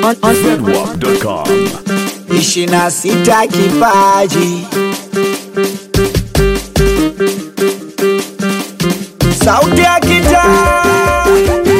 on, on, Zedwap.com. ishirini na sita kipaji sauti ya kitaa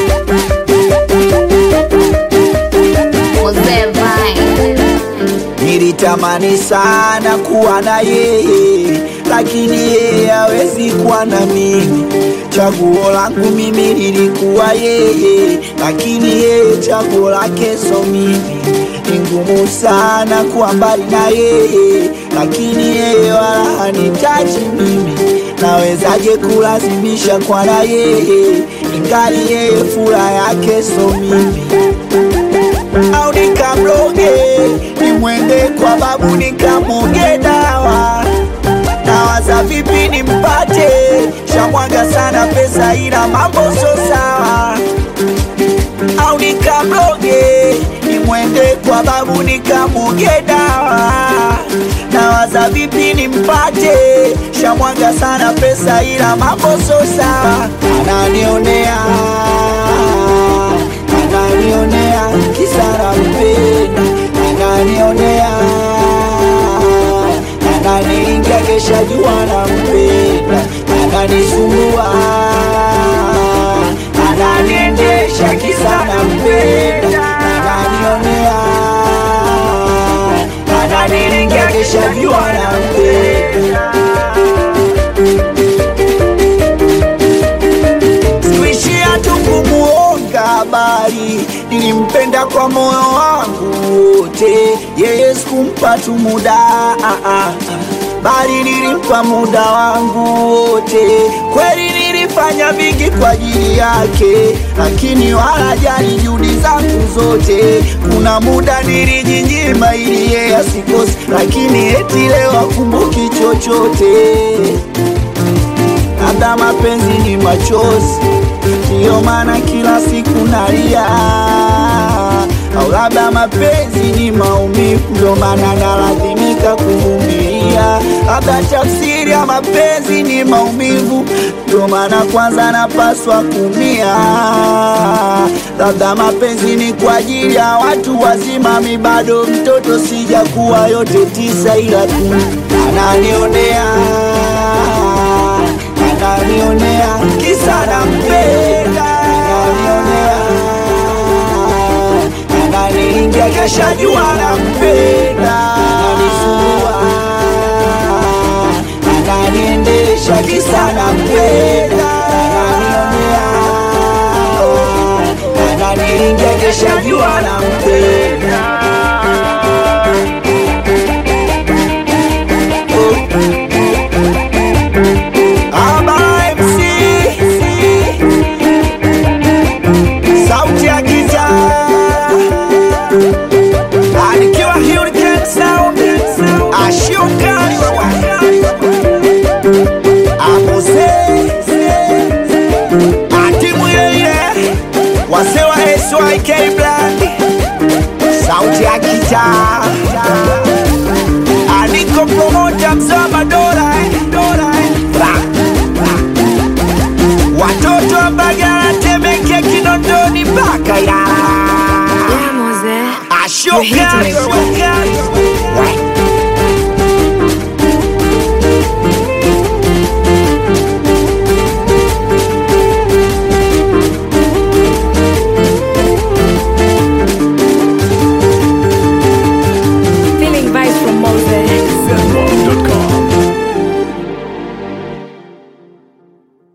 Mzee Vine. Nilitamani sana kuwa na yeye, lakini yeye hawezi kuwa na mimi. Chaguo langu mimi lilikuwa yeye, lakini yeye chaguo lake so mimi. Ni ngumu sana kuwa mbali na yeye, lakini yeye wala hanitaji mimi. Nawezaje kulazimisha kwa na yeye, ingali yeye furaha yake so mimi au nikamroge nimwende kwa babu nikamwoge dawa nawaza vipi nimpate shamwaga sana pesa ila mambo so sawa au nikamroge nimwende kwa babu nikamwoge dawa nawaza vipi nimpate shamwaga sana pesa ila mambo so sawa ananionea ananionea kisara mpenda ananionea ananiingia kesha jua na mpenda ananisumbua ananiendesha kisana mpenda ananionea ananiingia kesha jua na mpenda sikuishia tu kumuonga habari, nilimpenda kwa moyo wangu wote. Yeye sikumpa tu muda ah, ah, ah, bali nilimpa muda wangu wote. Kweli nilifanya vingi kwa ajili yake, lakini wala jali juhudi zangu zote. Kuna muda nilijinyima ili yeye asikose, lakini eti leo akumbuki chochote labda mapenzi ni machozi, ndiyo maana kila siku nalia, au labda mapenzi ni maumivu, ndio maana nalazimika kuvumilia. Labda tafsiri ya mapenzi ni maumivu, ndio maana kwanza napaswa kumia. Labda mapenzi ni kwa ajili ya watu wazima, mi bado mtoto, sijakuwa yote tisa, ila tu ananionea ananionea kisa nampenda, ananionea ananiingia kesha jua nampenda, ananisumbua ananiendesha kisa nampenda, ananionea ananiingia kesha jua nampenda. Aba MC sauti ya giza anikiwa Hurricane Sound ashuka amuse atimu ile ile wase wa SYK Black sauti ya giza aniko promoter mzama dola eh, dola eh. Ra, ra. watoto wa Mbagala, Temeke, Kinondoni mpaka Ilala. yeah, Mose. Ashuka